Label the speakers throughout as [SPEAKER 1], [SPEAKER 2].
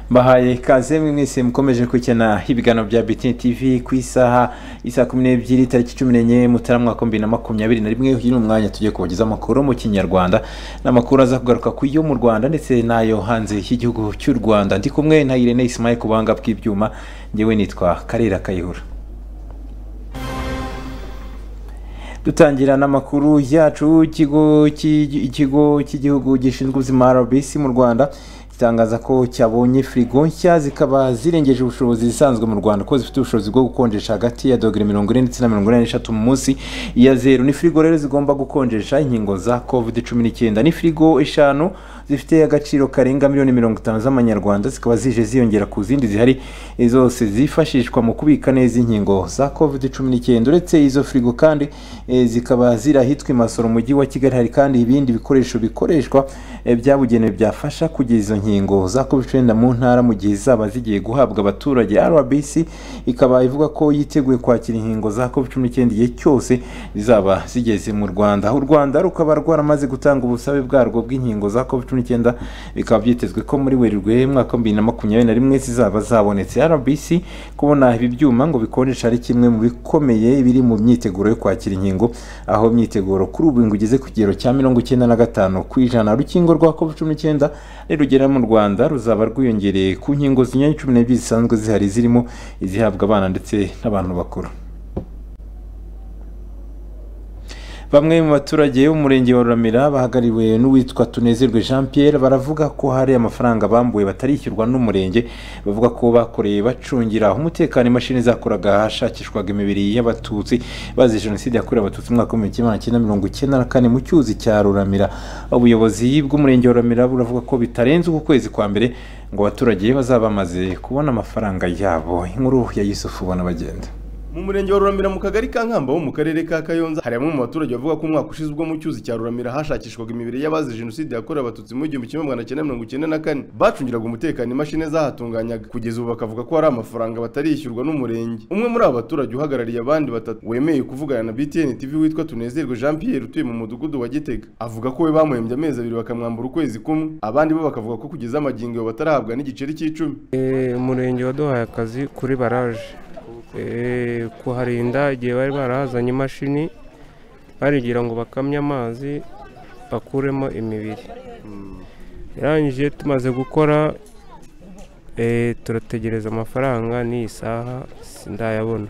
[SPEAKER 1] mbahaye ikaze mwese mukomeje gukurikirana ibiganiro bya bitini tivi ku isaha isa kumi n'ebyiri tariki cumi n'enye mutarama mwaka bibiri na makumyabiri na rimwe uyu ni umwanya tugiye kubagezaho amakuru mu kinyarwanda n'amakuru aza kugaruka ku yo mu rwanda ndetse n'ayo hanze y'igihugu cy'u rwanda ndi kumwe na irene isimaye ku buhanga bw'ibyuma ngewe nitwa karera kayihura dutangira n'amakuru yacu ikigo cy'igihugu gishinzwe ubuzima rbc mu rwanda gitangaza ko cyabonye firigo nshya zikaba zirengeje ubushobozi zisanzwe mu rwanda ko zifite ubushobozi bwo gukonjesha hagati ya dogere mirongo ine ndetse na mirongo ine n'eshatu mu munsi ya zeru ni firigo rero zigomba gukonjesha inkingo za covid cumi n'icyenda ni firigo eshanu zifite agaciro karenga miliyoni mirongo itanu z'amanyarwanda zikaba zije ziyongera ku zindi zihari zose zifashishwa mu kubika neza inkingo za covid cumi n'icyenda uretse izo firigo kandi e, zikaba ziri ahitwa imasoro mu mujyi wa kigali hari kandi ibindi bikoresho bikoreshwa e, byabugenewe byafasha kugeza izo nkingo za covid cumi mu ntara mu gihe zaba zigiye guhabwa abaturage rbc ikaba ivuga ko yiteguye kwakira inkingo za covid cumi n'icyenda igihe cyose zizaba zigeze mu rwanda u rwanda rukaba rwaramaze gutanga ubusabe bwarwo bw'inkingo za covid cumi n'icyenda bikaba byitezwe ko muri werurwe mwaka bibiri na makumyabiri na rimwe zizaba zabonetse rbc kubona ibi byuma ngo bikonjesha ari kimwe mu bikomeye biri mu myiteguro yo kwakira inkingo aho imyiteguro kuri ubu ngo igeze ku kigero cya mirongo icyenda na gatanu ku ijana rukingo rwa covid cumi n'icyenda nirugera mu rwanda ruzaba rwiyongereye ku nkingo zinyuranye cumi n'ebyiri zisanzwe zihari zirimo izihabwa abana ndetse n'abantu bakuru bamwe mu baturage b'umurenge wa ruramira bahagarariwe n'uwitwa tunezerwe jean pierre baravuga ko hari amafaranga bambuwe batarishyurwa n'umurenge bavuga ko bakoreye bacungira umutekano imashini zakoraga ahashakishwaga imibiri y'abatutsi bazize jenoside yakorewe abatutsi umwaka w'ibihumbi kimwe magana cyenda mirongo icyenda na kane mu cyuzi cya ruramira ubuyobozi bw'umurenge wa ruramira buravuga ko bitarenze uku kwezi kwa mbere ngo abaturage bazaba bamaze kubona amafaranga yabo inkuru ya yusufu ubona bagenda
[SPEAKER 2] mu murenge wa ruramira mu kagari ka nkamba wo mu karere ka kayonza hari bamwe mu baturage bavuga ko umwaka ushize ubwo mu cyuzi cya ruramira hashakishwaga imibiri y'abazize jenoside yakorewe abatutsi mu gihumbi kimwe magana cyenda mirongo icyenda na kane bacungiraga umutekano imashini zahatunganyaga kugeza ubu bakavuga ko hari amafaranga batarishyurwa n'umurenge umwe muri abo baturage uhagarariye abandi batatu wemeye kuvugana na btn tv witwa tunezerwe jean pierre utuye mu mudugudu wa gitega avuga ko we bamuhembye amezi abiri bakamwambura ukwezi kumwe abandi bo bakavuga ko kugeza amagingo batarahabwa n'igiceri cy'icumi
[SPEAKER 3] umurenge waduhaye akazi kuri baraje kuharinda igihe bari barahazanye imashini barigira ngo bakamye amazi bakuremo imibiri irangije tumaze gukora turategereza amafaranga n'iyi saha sindayabona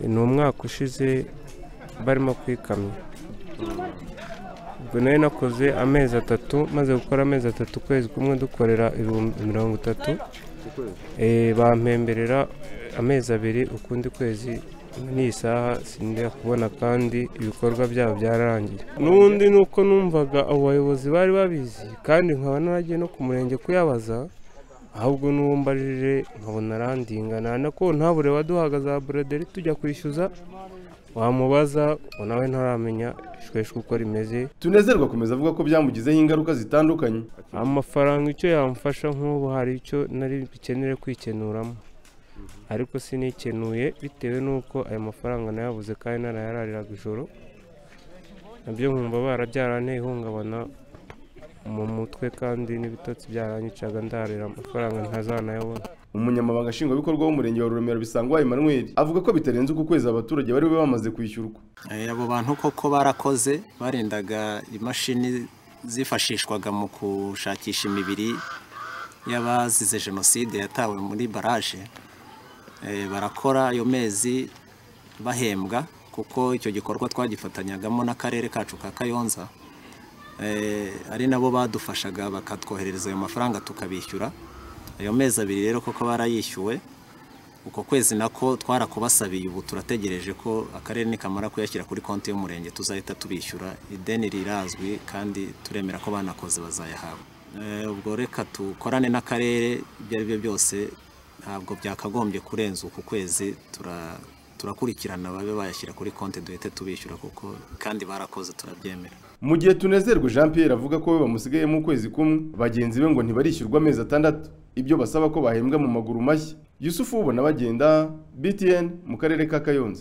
[SPEAKER 3] ni umwaka ushize barimo kwikamya ubwo nayo nakoze amezi atatu maze gukora amezi atatu ukwezi kumwe dukorera ibihumbi mirongo itatu bampemberera amezi abiri ukundi kwezi n'iyi saha sinjya kubona kandi ibikorwa byabo byararangiye n'ubundi ni uko numvaga abo bayobozi bari babizi kandi nkaba naragiye no ku murenge kuyabaza ahubwo n'uwo mbajije nkabona arandingana nako ntabure waduhaga za buroderi tujya kwishyuza wamubaza ngo nawe ntaramenya ishweshwe uko rimeze
[SPEAKER 2] tunezerwa akomeza avuga ko byamugizeho ingaruka zitandukanye
[SPEAKER 3] amafaranga icyo yamfasha nk'ubu hari icyo nari bukenere kwikenuramo ariko sinikenuye bitewe n'uko aya mafaranga nayabuze kandi narayarariraga ijoro nabyo nkumva barabyaranteye ihungabana mu mutwe kandi n'ibitotsi byaranyicaga ndarira amafaranga ntazanayabona
[SPEAKER 2] umunyamabanga nshingwabikorwa w'umurenge wa ruremera bisangwa emmanuel avuga ko bitarenze uku kwezi abaturage bari bamaze kwishyurwa
[SPEAKER 4] abo bantu koko barakoze barendaga imashini zifashishwaga mu gushakisha imibiri y'abazize jenoside yatawe muri baraje barakora ayo mezi bahembwa kuko icyo gikorwa twagifatanyagamo n'akarere kacu ka kayonza ari nabo badufashaga bakatwoherereza ayo mafaranga tukabishyura ayo mezi abiri rero koko barayishyuwe uko kwezi nako twarakubasabiye ubu turategereje ko akarere nikamara kuyashyira kuri konti y'umurenge tuzahita tubishyura ideni rirazwi kandi turemera ko banakoze bazayahabwa ubwo reka dukorane n'akarere ibyo ari byo byose ntabwo byakagombye kurenza uku kwezi turakurikirana babe bayashyira kuri konti duhite tubishyura kuko kandi barakoze turabyemera
[SPEAKER 2] mu gihe tunezerwe jean Pierre avuga ko we bamusigayemo ukwezi kumwe bagenzi be ngo ntibarishyurwa amezi atandatu ibyo basaba ko bahembwa mu maguru mashya yusufu ubona bagenda btn mu karere ka kayonza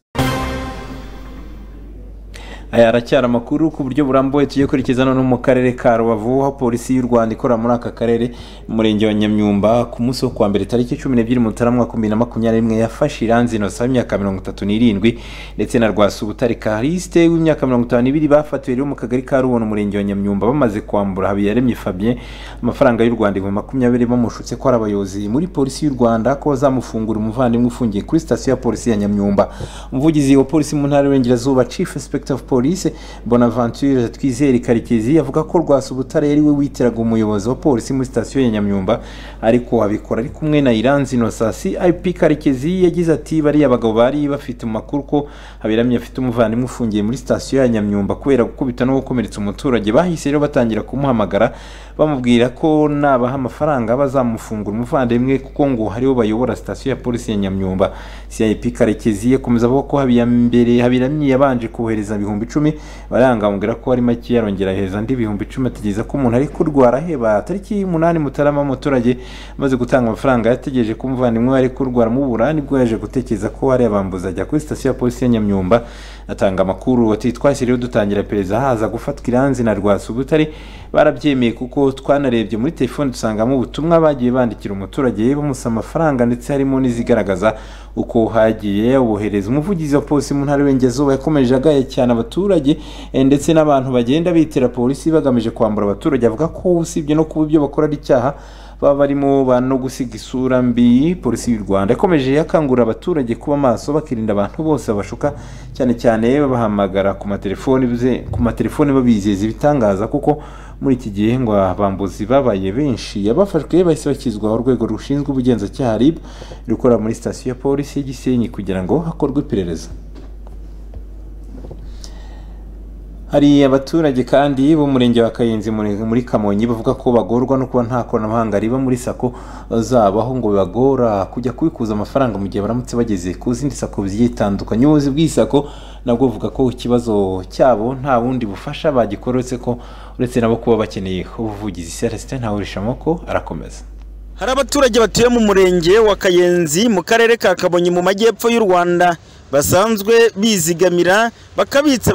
[SPEAKER 1] aya aracyari amakuru ku buryo burambuye tujye kurikiza no mu karere ka rubavu aho polisi y'u rwanda ikorera muri aka karere umurenge wa nyamyumba ku munsi wo kuwa mbere tariki cumi n'ebyiri mutarama bibiri na makumyabiri n'imwe yafashe iranzi inosaba imyaka mirongo itatu n'irindwi ndetse na rwasubutare karisite w'imyaka mirongo itanu n'ibiri bafatiwe rero mu kagari ka rubona umurenge wa nyamyumba bamaze kwambura habiyaremye fabien amafaranga y'u rwanda ibihumbi makumyabiri bamushutse ko ari abayobozi muri polisi y'u rwanda ko bazamufungura umuvandimwe ufungiye kuri sitasiyo ya polisi ya nyamyumba umuvugizi wa polisi mu ntara y'uburengerazuba chief inspector of police bonaventure twizere karekezi avuga ko rwasubutare yari we witiraga umuyobozi wa polisi muri sitasiyo ya nyamyumba ariko abikora ari kumwe na iranzi inosasi ip karekezi yagize ati bariya abagabo bari bafite mu makuru ko haberamye afite umuvandimwe ufungiye muri sitasiyo ya nyamyumba kubera gukubita no gukomeretsa umuturage bahise rero batangira kumuhamagara bamubwira ko nabaha amafaranga bazamufungura umuvandimwe kuko ngo hariho bayobora sitasiyo ya polisi ya nyamyumba cip karekezi yakomeza avuga ko habiyambere habiramye yabanje kohereza ibihumbi icumi baranga bamubwira ko ari make yarongera heza andi ibihumbi icumi ategereza ko umuntu ari kurwara heba tariki y'umunani mutarama umuturage amaze gutanga amafaranga yategereje ko umuvandimwe we ari kurwara mubura nibwo yaje gutekereza ko ari abambuza ajya kuri sitasiyo ya polisi ya nyamyumba atanga amakuru ati twahise rero dutangira pereza haza gufatwa iranzi na rwasubutare barabyemeye kuko twanarebye muri telefone dusangamo ubutumwa bagiye bandikira umuturage bamusaba amafaranga ndetse harimo n'izigaragaza uko hagiye yawohereza umuvugizi wa polisi mu ntara y'uburengerazuba yakomeje agaya cyane abaturage eh, ndetse n'abantu bagenda bitera polisi bagamije kwambura abaturage avuga ko usibye no kuba ibyo bakora ari icyaha baba barimo ba no gusiga isura mbi polisi y'u rwanda yakomeje yakangurira abaturage kuba maso bakirinda abantu bose babashuka cyane cyane babahamagara ku matelefoni bize- ku matelefoni babizeza ibitangaza kuko muri iki gihe ngo abambuzi babaye benshi abafashwe bahise bakizwa urwego rushinzwe ubugenzacyaha rib rukorera muri sitasiyo ya polisi ya gisenyi kugira ngo hakorwe iperereza hari abaturage kandi b'umurenge wa kayenzi muri muri kamonyi bavuga ko bagorwa no kuba nta koranabuhanga riba muri sako zabo aho ngo bibagora kujya kubikuza amafaranga mu gihe baramutse bageze ku zindi sako zigiye zitandukanye ubuyobozi bw'isako nabwo buvuga ko ikibazo cyabo nta bundi bufasha bagikoretse ko uretse nabo kuba bakeneye ubuvugizi celestin ntawurishamoko arakomeza
[SPEAKER 5] Hari abaturage batuye mu murenge wa Kayenzi mu karere ka Kabonyi mu majyepfo y'u Rwanda basanzwe bizigamira bakabitsa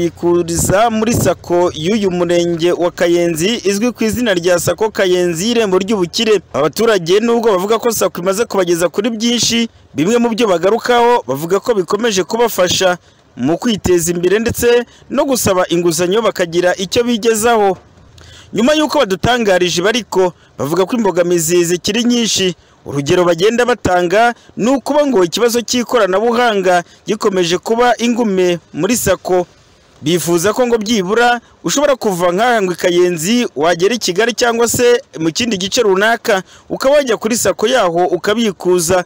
[SPEAKER 5] bakanabikuriza muri sako y'uyu murenge wa Kayenzi izwi ku izina rya sako Kayenzi y'irembo ry'ubukire. Abaturage nubwo bavuga ko sako imaze kubageza kuri byinshi, bimwe mu byo bagarukaho bavuga ko bikomeje kubafasha mu kwiteza imbere ndetse no gusaba inguzanyo bakagira icyo bigezaho. nyuma y'uko badutangarije bariko bavuga ko imbogamizi zikiri nyinshi urugero bagenda batanga ni ukuba ngo ikibazo cy'ikoranabuhanga gikomeje kuba ingume muri sako bifuza ko ngo byibura ushobora kuva nk'aha ngo i kayenzi wagera i kigali cyangwa se mu kindi gice runaka ukaba wajya kuri sako yaho ukabikuza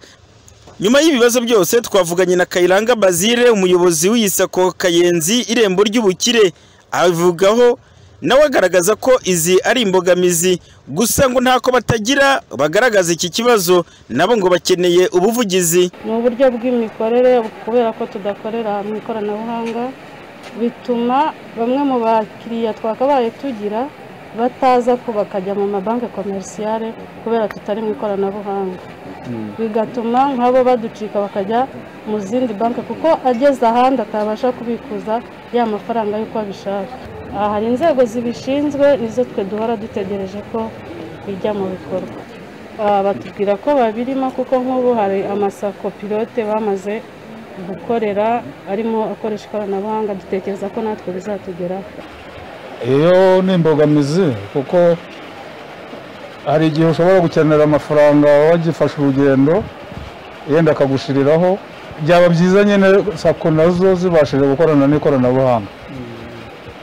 [SPEAKER 5] nyuma y'ibibazo byose twavuganye na kayiranga bazire umuyobozi w'iyi sako kayenzi irembo ry'ubukire avugaho nawe agaragaza ko izi ari imbogamizi gusa ngo ntako batagira bagaragaza iki kibazo nabo ngo bakeneye ubuvugizi
[SPEAKER 6] ni uburyo bw'imikorere kubera ko tudakorera mu ikoranabuhanga bituma bamwe mu bakiriya twakabaye tugira bataza ko bakajya mu mabanki komerisiyare kubera tutari mu ikoranabuhanga bigatuma nk'abo baducika bakajya mu zindi banki kuko ageze ahandi atabasha kubikuza ya mafaranga y'uko abishaka aha hari inzego zibishinzwe nizo twe duhora dutegereje ko bijya mu bikorwa Aha batubwira ko babirimo kuko nk'ubu hari amasako pilote bamaze gukorera arimo akoresha ikoranabuhanga dutekereza ko natwe bizatugeraho
[SPEAKER 7] iyo ni imbogamizi kuko hari igihe ushobora gukenera amafaranga wagifashe urugendo yenda akagushiriraho byaba byiza nyine sako nazo zibashije gukorana n'ikoranabuhanga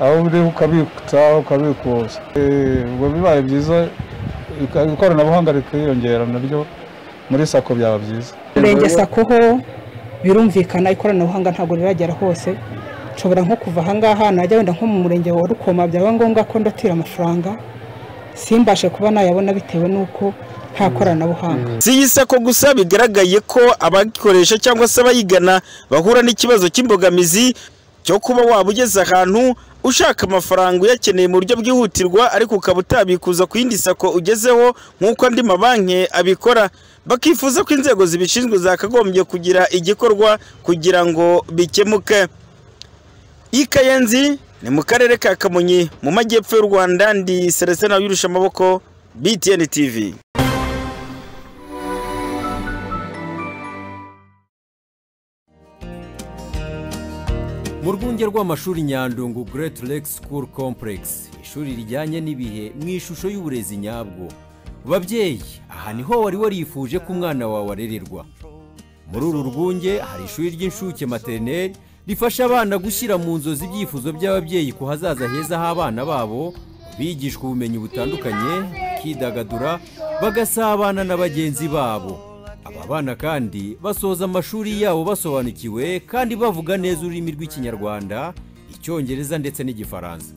[SPEAKER 7] aho uri ukabitsa ukabikuza Eh, ubwo bibaye byiza ika- ikoranabuhanga rikiyongera naryo muri sako byaba byiza
[SPEAKER 8] Murenge sako ho birumvikana ikoranabuhanga ntabwo riragera hose nshobora nko kuva ahangaha najya wenda nko mu murenge wa rukoma byaba ngombwa ko ndatira amafaranga simbashe kuba nayabona bitewe n'uko nta koranabuhanga
[SPEAKER 5] si iyi sako gusa bigaragaye ko abagikoresha cyangwa se abayigana bahura n'ikibazo cy'imbogamizi cyo kuba waba ugeze ahantu ushaka amafaranga uyakeneye mu buryo bwihutirwa ariko ukaba utabikuza ku yindi sako ugezeho nk'uko andi mabanki abikora bakifuza ko inzego zibishinzwe zakagombye kugira igikorwa kugira ngo bikemuke ikayenzi ni mu karere ka kamonyi mu majyepfo y'u rwanda ndi selestina wirusha amaboko btn tv
[SPEAKER 9] mu rwunge rw'amashuri nyandungu Great Lake School Complex ishuri rijyanye n'ibihe mu ishusho y'uburezi nyabwo babyeyi aha niho wari warifuje ko umwana wawe arererwa muri uru rwunge hari ishuri ry'inshuke materineri rifasha abana gushyira mu nzozi ibyifuzo by'ababyeyi ku hazaza heza h'abana babo bigishwa ubumenyi butandukanye bakidagadura bagasabana na bagenzi babo aba bana kandi basoza amashuri yabo basobanukiwe kandi bavuga neza ururimi rw'ikinyarwanda icyongereza ndetse n'igifaransa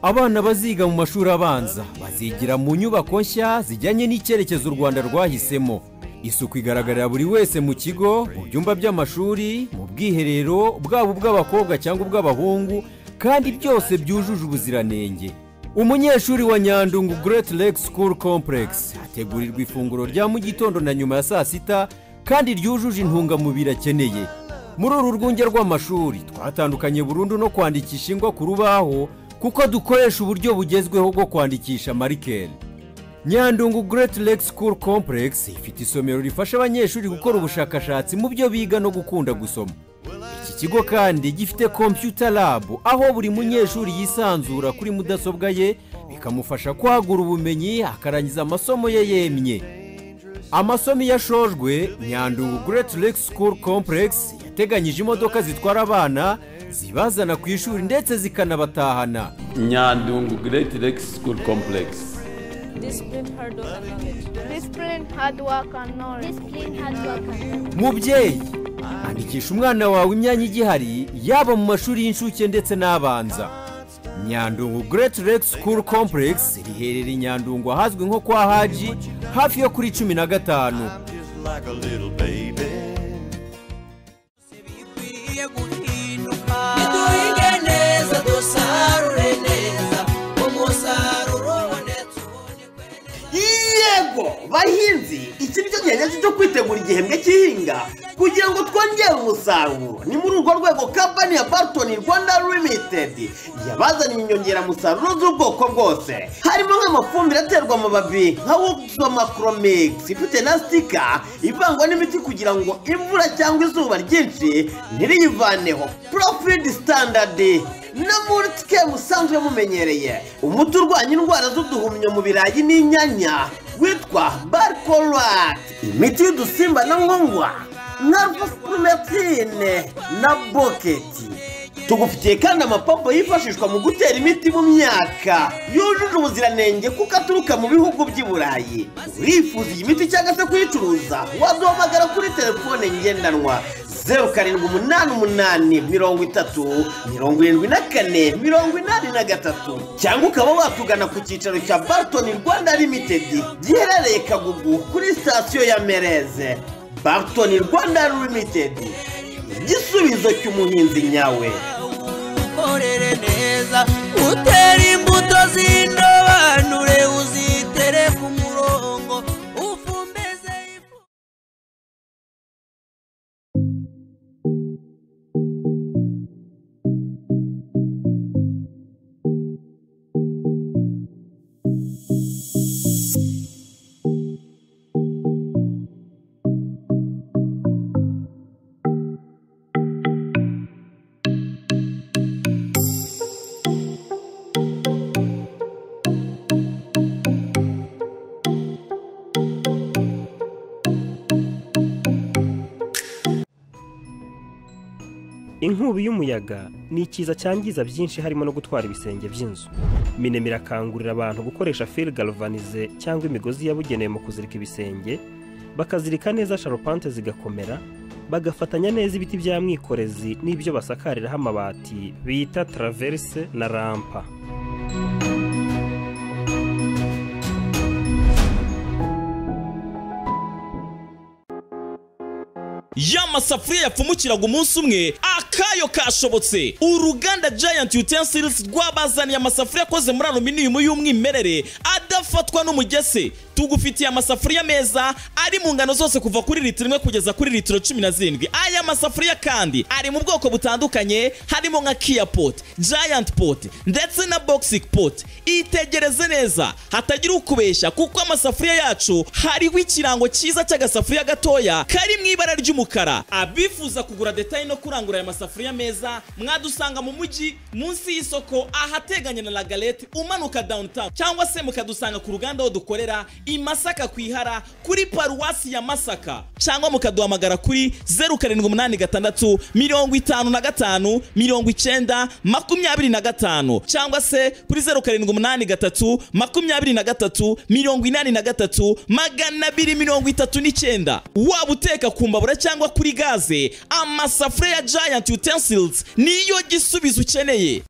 [SPEAKER 9] abana baziga mu mashuri abanza bazigira mu nyubako nshya zijyanye n'icyerekezo u rwanda rwahisemo isuku igaragarira buri wese mu kigo mu byumba by'amashuri mu bwiherero bwaba ubw'abakobwa cyangwa ubw'abahungu kandi byose byujuje ubuziranenge umunyeshuri wa nyandungu Great Lake School Complex hategurirwa ifunguro rya mu gitondo na nyuma ya saa sita kandi ryujuje intungamubiri akeneye muri uru rwunge rw'amashuri twatandukanye burundu no kwandikisha ingwa ku rubaho kuko dukoresha uburyo bugezweho bwo kwandikisha marikeri nyandungu Great Lake School Complex ifite isomero rifasha abanyeshuri gukora ubushakashatsi mu byo biga no gukunda gusoma iki kigo kandi gifite computer lab aho buri munyeshuri yisanzura kuri mudasobwa ye bikamufasha kwagura ubumenyi akarangiza amasomo ye yemye amasomo iyo ashojwe nyandungu Great Lake School Complex yateganyije imodoka zitwara abana zibazana ku ishuri ndetse zikanabatahana
[SPEAKER 10] Nyandungu Great Lake School Complex.
[SPEAKER 11] Discipline, hard work, and knowledge. Discipline, hard work, and knowledge. Discipline, hard work, and knowledge.
[SPEAKER 9] mubyeyi andikisha umwana wawe imyanya igihari yaba mu mashuri y'incuke ndetse n'abanza nyandungu Great Lake School Complex riherereye i nyandungu ahazwi nko kwa haji hafi yo kuri cumi na gatanu
[SPEAKER 10] Like a little baby.
[SPEAKER 12] yego bahinzi iki nicyo gihe nyacyo cyo kwitegura igihembwe cy'ihinga kugira ngo twongere umusaruro ni muri urwo rwego kampani ya bartoni rwanda limitedi yabazaniye inyongeramusaruro z'ubwoko bwose harimo nk'amafumbire aterwa mu babi nka woksomakromix ifite na sitika ivangwa n'imiti kugira ngo imvura cyangwa izuba ryinshi ntiriyivaneho profidi standard no muri twe musanzwe mumenyereye umuti urwanya indwara z'uduhumyo mu birayi n'inyanya witwa barkorati imiti y'udusimba na nkongwa nka rufumetine na boketi tugufitiye kandi amapombo yifashishwa mu gutera imiti mu myaka yujuje ubuziranenge kuko aturuka mu bihugu by'i burayi urifuza iyi miti cyangwa se kuyicuruza waduhamagara kuri telefone ngendanwa zeru karindwi umunani umunani mirongo itatu mirongo irindwi na kane mirongo inani na gatatu cyangwa ukaba watugana ku cyicaro cya bartoni rwanda limitedi giherereye kagugu kuri sitasiyo ya mereze bartoni rwanda limitedi igisubizo cy'umuhinzi nyawe
[SPEAKER 13] ukorere neza utere imbuto z'indobanure uzitere ku murongo ufumbeze ifu
[SPEAKER 14] inkubi y'umuyaga ni ikiza cyangiza byinshi harimo no gutwara ibisenge by'inzu minem irakangurira abantu gukoresha fil galvanize cyangwa imigozi yabugenewe mu kuzirika ibisenge bakazirika neza sharupante zigakomera bagafatanya neza ibiti bya mwikorezi n'ibyo basakariraho amabati bita traverse na rampa
[SPEAKER 15] y'amasafuriya yapfumukiraga umunsi umwe akayo kashobotse uruganda giant utensils rwabazaniye amasafuriya akoze muri aluminium y'umwimerere adafatwa n'umugese tugufitiye amasafuriya meza ari mu ngano zose kuva kuri litiro imwe kugeza kuri litiro cumi na zirindwi aya masafuriya kandi ari mu bwoko butandukanye harimo nka kiya poti giant poti ndetse na boxing poti itegereze neza hatagira ukubeshya kuko amasafuriya yacu hariho ikirango cyiza cy'agasafuriya gatoya kari mu ibara ry'umukara abifuza kugura detaye no kurangura aya masafuriya meza mwadusanga mu mujyi munsi y'isoko ahateganye na lagalete umanuka downtown cyangwa se mukadusanga ku ruganda aho dukorera i masaka ku ihara kuri paruwasi ya masaka cyangwa mukaduhamagara kuri zeru karindwi umunani gatandatu mirongo itanu na gatanu mirongo icyenda makumyabiri na gatanu cyangwa se kuri zeru karindwi umunani gatatu makumyabiri na gatatu mirongo inani na gatatu magana abiri mirongo itatu n'icyenda waba uteka ku mbabura cyangwa kuri gaze amasafuriya ya giant utensils niyo gisubizo ukeneye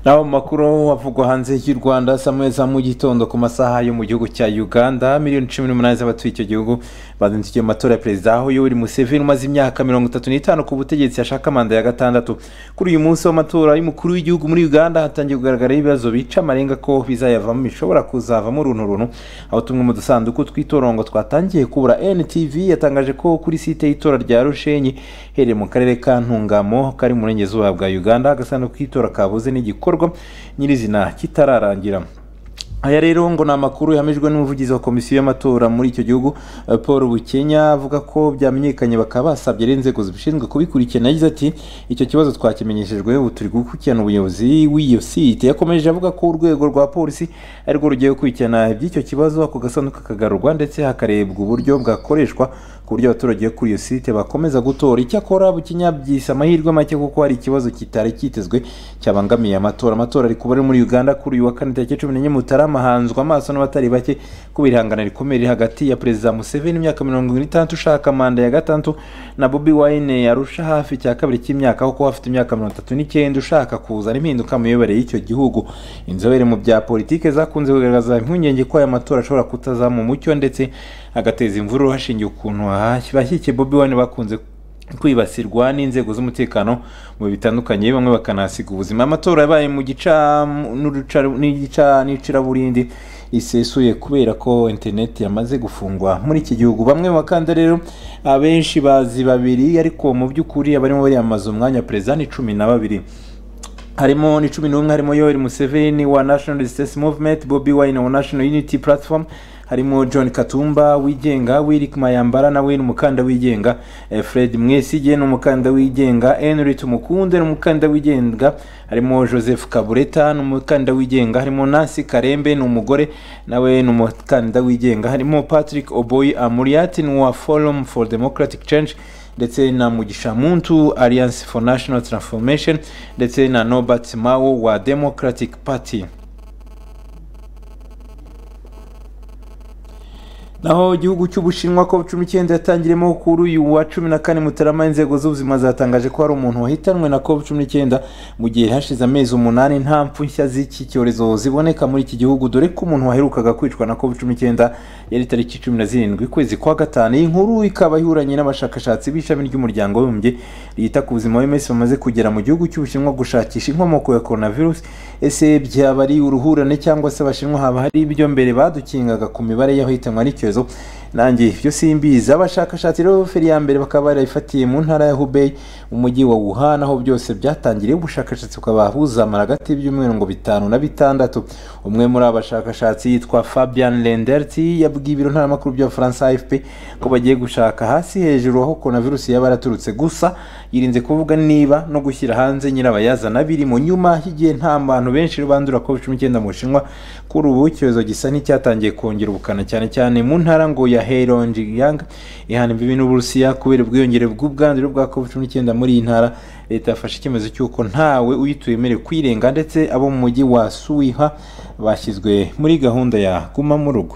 [SPEAKER 1] naho mu makuru avugwa hanze y'u rwanda saa moya za mu gitondo ku masaha yo mu gihugu cya uganda miliyoni cumi n'umunani z'abatuye icyo gihugu bazindukiye mu matora ya perezida aho yoweri museveni umaze imyaka mirongo itatu n'itanu ku butegetsi yashaka manda ya gatandatu kuri uyu munsi w'amatora y'umukuru w'igihugu muri uganda hatangiye kugaragara ibibazo bica amarenga ko bizayavamo bishobora kuzavamo uruntu runtu aho tumwe mu dusanduku tw'itorongo twatangiye kubura ntv yatangaje ko kuri site y'itora rya rushenyi hereye mu karere ka ntungamo kari mu burengerazuba bwa uganda agasanduku k'itora kabuze n'igikorwa gikorwa nyirizina kitararangira aya rero ngo ni amakuru yahamijwe n'umuvugizi wa komisiyo y'amatora muri icyo gihugu eh, paul bukenya avuga ko byamenyekanye bakaba basabye rero inzego zibishinzwe kubikurikirana yagize ati icyo kibazo twakimenyeshejwe ubu turi gukurikirana ubuyobozi w'iyo site yakomeje avuga ko urwego rwa polisi arirwo rugiye gukurikirana iby'icyo kibazo ako gasanduku kagarurwa ndetse hakarebwa uburyo bwakoreshwa ku buryo abaturage kuri iyo site bakomeza gutora icyakora bukenya byise amahirwe make kuko hari ikibazo kitari kitezwe cyabangamiye amatora amatora ari kuba ari muri uganda kuri uyu wa kane tariki cumi n'enye mutarama hanzwe amaso n'abatari bake kuba irihangana rikomeye riri hagati ya perezida museveni imyaka mirongo itandatu ushaka manda ya gatandatu na bobi wayine yarusha hafi cya kabiri cy'imyaka kuko afite imyaka mirongo itatu n'icyenda ushaka kuzana impinduka mu miyoborere y'icyo gihugu inzobere mu bya politiki zakunze kugaragaza impungenge ko aya matora ashobora kutazamura umucyo ndetse agateza imvururu hashingiye ukuntu abashyigikiye bobi wine bakunze kwibasirwa n'inzego z'umutekano mu bihe bitandukanye bamwe bakanahasiga ubuzima amatora yabaye mu gica n'uruca- n'igica- n'iciraburindi risesuye kubera ko interineti yamaze gufungwa muri iki gihugu bamwe mu bakandida rero abenshi bazi babiri ariko mu by'ukuri abarimo bariyamamaza umwanya wa perezida ni cumi na babiri harimo ni cumi n'umwe harimo yoweri museveni wa national resistance movement bobi wine wa national unity platform harimo john katumba wigenga wirik mayambara nawe ni umukandida wigenga eh, fred mwesige ni umukandida wigenga henry tumukunde ni umukandida wigenga harimo joseph kabureta ni umukandida wigenga harimo nancy karembe ni umugore nawe ni umukandida wigenga harimo patrick oboy amuriat ni uwa forum for democratic change ndetse na mugisha muntu alliance for national transformation ndetse na nobert mao wa democratic party naho igihugu cy'ubushinwa ko cumi n'icyenda yatangiremo kuri uyu wa cumi na kane mutarama inzego z'ubuzima zatangaje ko hari umuntu wahitanwe na covid cumi n'icyenda mu gihe hashize amezi umunani nta mpfu nshya z'iki cyorezo ziboneka muri iki gihugu dore ko umuntu waherukaga kwicwa na covid cumi n'icyenda yari tariki cumi na zirindwi ukwezi kwa gatanu iyi nkuru ikaba ihuranye n'abashakashatsi b'ishami ry'umuryango w'abibumbye ryita ku buzima w'iminsi bamaze kugera mu gihugu cy'ubushinwa gushakisha inkomoko ya coronavirus ese byaba ari uruhurane cyangwa se abashinwa haba hari ibyo mbere badukingaga ku mibare y'abahitanwa n'icyorezo nanjye ibyo simbizi abashakashatsi rero feri ya mbere bakaba barayifatiye mu ntara ya hubei umujyi wa wuhan aho byose byatangiriye ubushakashatsi bukaba buzamara hagati y'ibyumweru ngo bitanu na bitandatu umwe muri aba bashakashatsi yitwa fabian lenderti yabwiye ibiro ntaramakuru by'abafaransa afp ko bagiye gushaka hasi hejuru aho coronavirusi yaba yaraturutse gusa yirinze kuvuga niba no gushyira hanze nyirabayazana biri mu nyuma y'igihe nta bantu benshi bandura covid cumi n'icyenda mu bushinwa kuri ubu icyorezo gisa n'icyatangiye kongera ubukana cyane cyane mu ntara ngo ya heilongjiang ihana imbibi n'uburusiya kubera ubwiyongere bw'ubwandure bwa covid cumi n'icyenda muri iyi ntara leta yafashe icyemezo cy'uko ntawe uyituye wemerewe kwirenga ndetse abo mu mujyi wa suwiha bashyizwe muri gahunda ya guma mu rugo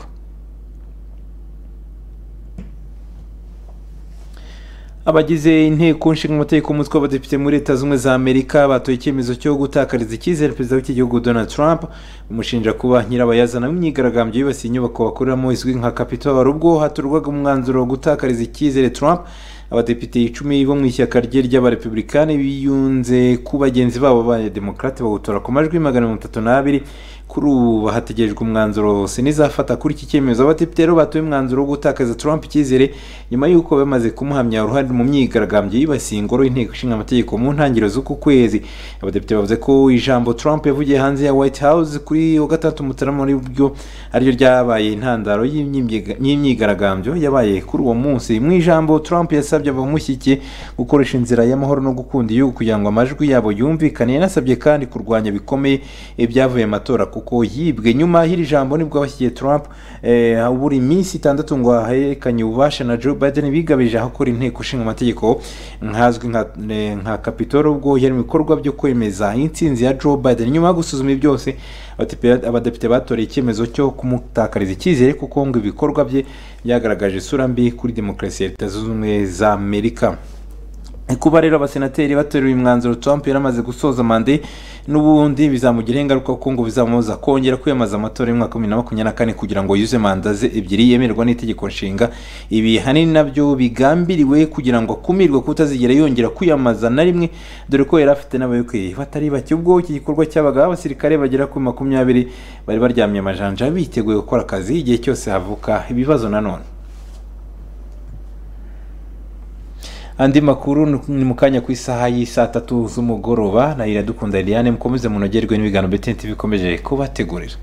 [SPEAKER 1] abagize inteko nshinga amategeko umutwe w'abadepite muri leta z'ubumwe za amerika batoye icyemezo cyo gutakariza icyizere perezida w'igihugu donald trump umushinja kuba nyirabayazana w'imyigaragambyo yibasiye inyubako bakoreramo izwi nka capitol ubwo haturwaga umwanzuro wo gutakariza icyizere trump abadepite icumi bo mu ishyaka rye ry'abarepublikani biyunze ku bagenzi babo b'abademokarate bawutora ku majwi magana mirongo itatu n'abiri kuri ubu hategerejwe umwanzuro sena izafata kuri iki cyemezo abadepite rero batoye umwanzuro wo gutakaza trump icyizere nyuma y'uko bamaze kumuhamya uruhare mu myigaragambyo yibasiye ingoro y'inteko ishinga amategeko mu ntangiriro z'uku kwezi abadepite bavuze ko ijambo trump yavugiye hanze ya white house kuri wa gatandatu mutarama muri byo ariryo ryabaye intandaro y'imyiga- y'imyigaragambyo yabaye kuri uwo munsi mu ijambo trump yasabye abamushyigikiye gukoresha inzira y'amahoro no gukunda igihugu kugira ngo amajwi yabo yumvikane yanasabye kandi kurwanya bikomeye ibyavuye mu matora kuko yibwe nyuma y'iri jambo nibwo abashyigikiye trump eh, buri minsi itandatu ngo aherekanye ububasha na joe biden bigabije ahakora inteko ishinga amategeko nkazwi nka eh, nka kapitoro ubwo yari mu bikorwa byo kwemeza intsinzi ya joe biden nyuma yo gusuzuma ibi byose abadepite- abadepite batoreye icyemezo cyo kumutakariza icyizere kuko ngo ibikorwa bye byagaragaje isura mbi kuri demokarasi ya leta zunze ubumwe za amerika kuba rero abasenateri bateruye umwanzuro trump yari amaze gusoza mande n'ubundi bizamugira ingaruka kuko ngo bizamubuza kongera kwiyamamaza amatora y'umwaka wa bibiri na makumyabiri na kane kugira ngo yuzuze manda ze ebyiri yemerwa n'itegeko nshinga ibi hanini nabyo bigambiriwe kugira ngo akumirwe kutazigera yongera kwiyamamaza na rimwe dore ko yari afite n'abayoboke batari bake ubwo iki gikorwa cyabaga abasirikare bagera kuri makumyabiri bari baryamye amajanja biteguye gukora akazi igihe cyose havuka ibibazo nanone andi makuru ni- ni mu kanya ku isaha y'isaa tatu z'umugoroba na iradukunda liliane mukomeze munogerwe n'ibiganiro btnt bikomeje kubategurira